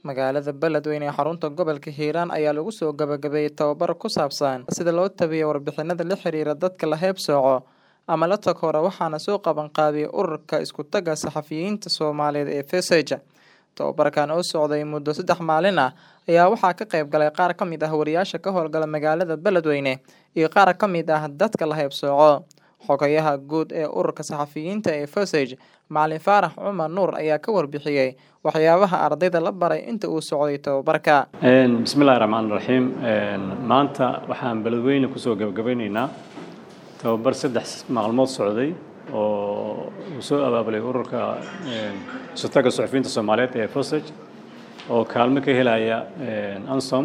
Magaalada Beledweyne ee xarunta gobolka Hiiraan ayaa lagu soo gabagabeeyay tababar ku saabsan sida loo tabiyo warbixinada la xiriira dadka la heebsooco ama la takoora waxaana soo qaban qaabiyay ururka isku taga saxafiyiinta Soomaaliyeed ee FESAGE. Tababarkan oo socday muddo saddex maalin ah ayaa waxaa ka qayb galay qaar ka mid ah wariyaasha ka howlgala magaalada Beledweyne iyo qaar ka mid ah dadka la heebsooco. Xogayaha guud ee ururka saxafiyiinta ee FESAGE, Macalin Faarax Cumar Nuur ayaa ka warbixiyay waxyaabaha ardayda la baray inta uu socday tababarka. bismillahi raxmaan raxiim maanta waxaan beledweyne kusoo gabagabeyneynaa tababar saddex maalmood socday oo uu soo abaabulay ururka isutaga suxufiyiinta soomaaliyeed ee FESAGE oo kaalmo ka helaya ansom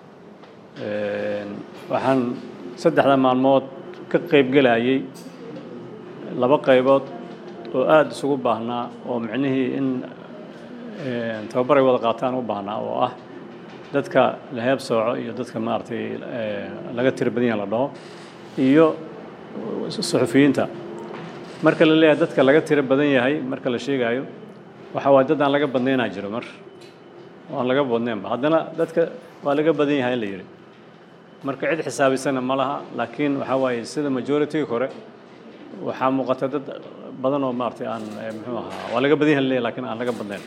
waxaan saddexda maalmood ka qaybgelayay laba qaybood oo aada isugu baahnaa oo micnihii in tababar ay wada qaataan u baahnaa oo ah dadka la heeb sooco iyo dadka maaragtay laga tiro badan yaha la dhaho iyo suxufiyiinta marka la leeyahay dadka laga tiro badan yahay marka la sheegayo waxa waaye dad aan laga badnaynaa jiro mar oo aan laga badnaynba haddana dadka waa laga badan yahay la yidhi marka cid xisaabisanna ma laha laakiin waxaa waaye sida majority-ga hore waxaa muuqata dad badan oo maaragtay aan muxuu ahaa waa laga badan yahay leeyahay laakiin aan laga badnayn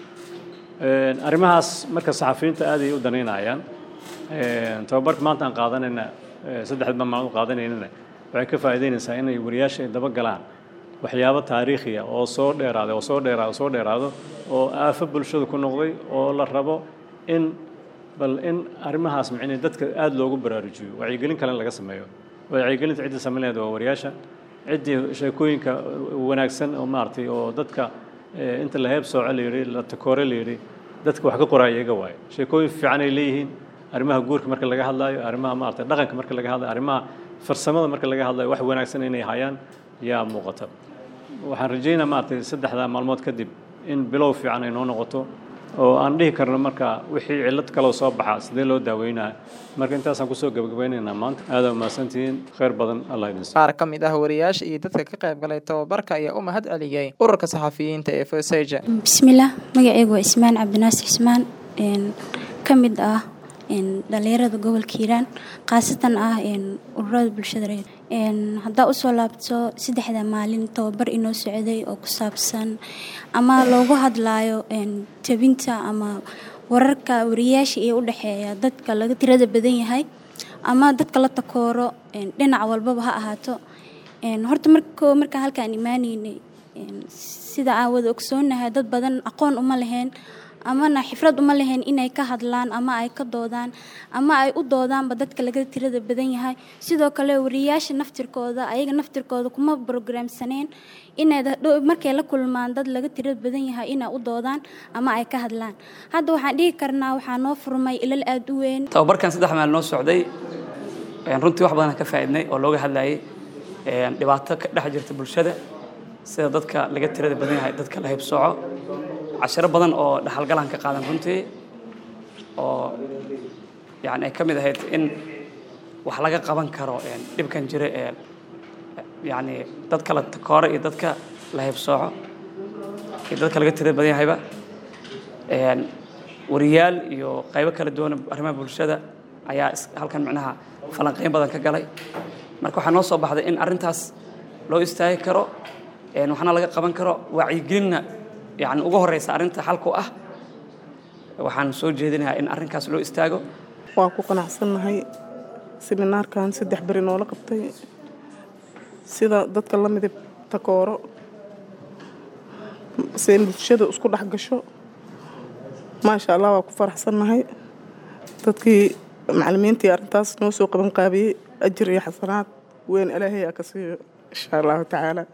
arrimahaas marka saxafiyiinta aad ay u danaynayaan tababarka maanta aan qaadanayna saddexda maalmood qaadanaynana waxay ka faa'iideynaysaa inay wariyaasha ay daba galaan waxyaabo taariikhiya oo soo dheeraada oo soo dheeraado soo dheeraado oo aafo bulshada ku noqday oo la rabo in bal in arrimahaas micnii dadka aada loogu baraarujiyo wacyigelin kale laga sameeyo wacyigelinta ciddii samaynayd waa wariyaasha ciddii sheekooyinka wanaagsan oo maaragtay oo dadka inta la heeb sooco la yidhi la takoore la yidhi dadka wax ka qoraya iyaga waaye sheekooyin fiican ay leeyihiin arrimaha guurka marka laga hadlaayo arrimaha maaragtay dhaqanka marka laga hadlayo arrimaha farsamada marka laga hadlayo wax wanaagsan inay hayaan yaa muuqata waxaan rajaynaa maaragtay saddexdaa maalmood kadib in bilow fiican ay noo noqoto oo aan dhihi karno marka wixii cillad kaloo soo baxa sidee loo daaweynaa marka intaasaan kusoo gabagabeynaynaa maanta aada umahadsantihiin khayr badan allah idin qaar ka mid ah wariyaasha iyo dadka ka qayb galay tababarka ayaa u mahad celiyey ururka saxafiyiinta ee FESAGE. bismillaah magacaygu waa ismaan cabdinaasir ismaan ka mid ah dhalinyarada gobolka hiiraan khaasatan ah ururada bulshada reer haddaa usoo laabto saddexda maalin tababar inoo socday oo ku saabsan ama loogu hadlaayo tabinta ama wararka wariyaasha ee u dhexeeya dadka laga tirada badan yahay ama dadka la takooro dhinac walbaba ha ahaato horta marko markaan halkaan imaaneynay sida aan wada ogsoonahay dad badan aqoon uma lahayn amana xifrad uma lahayn inay ka hadlaan ama ay ka doodaan ama ay u doodaanba dadka laga tirada badan yahay sidoo kale wariyaasha naftirkooda ayaga naftirkooda kuma brograamsaneen inay markay la kulmaan dad laga tirada badan yahay inay u doodaan ama ay ka hadlaan hadda waxaan dhihi karnaa waxaa noo furmay ilal aada u weyn tababarkan saddex maal noo socday runtii wax badan ka faa'iidnay oo looga hadlayay dhibaato ka dhex jirta bulshada sida dadka laga tirada badan yahay dadka la haybsooco cashiro badan oo dhaxalgalaan ka qaadan runtii oo yani ay ka mid ahayd in wax laga qaban karo dhibkan jira ee yani dadka la takooro iyo dadka la haybsooco iyo dadka laga tirada badan yahayba wariyaal iyo qaybo kala duwan arrimaha bulshada ayaa halkan micnaha falanqeyn badan ka galay marka waxaa noo soo baxday in arrintaas loo istaagi karo waxna laga qaban karo wacyigelinna yani ugu horeysa arrinta xalku ah waxaan soo jeedinayaa in arrinkaas loo istaago waa ku qanacsannahay siminaarkan saddex beri noola qabtay sida dadka la midib takooro seen bulshada isku dhex gasho maasha allah waa ku faraxsannahay dadkii macalimiintii arrintaas noo soo qaban qaabiyey ajir iyo xasanaad weyn ilaahay aa ka siiyo insha allahu tacaala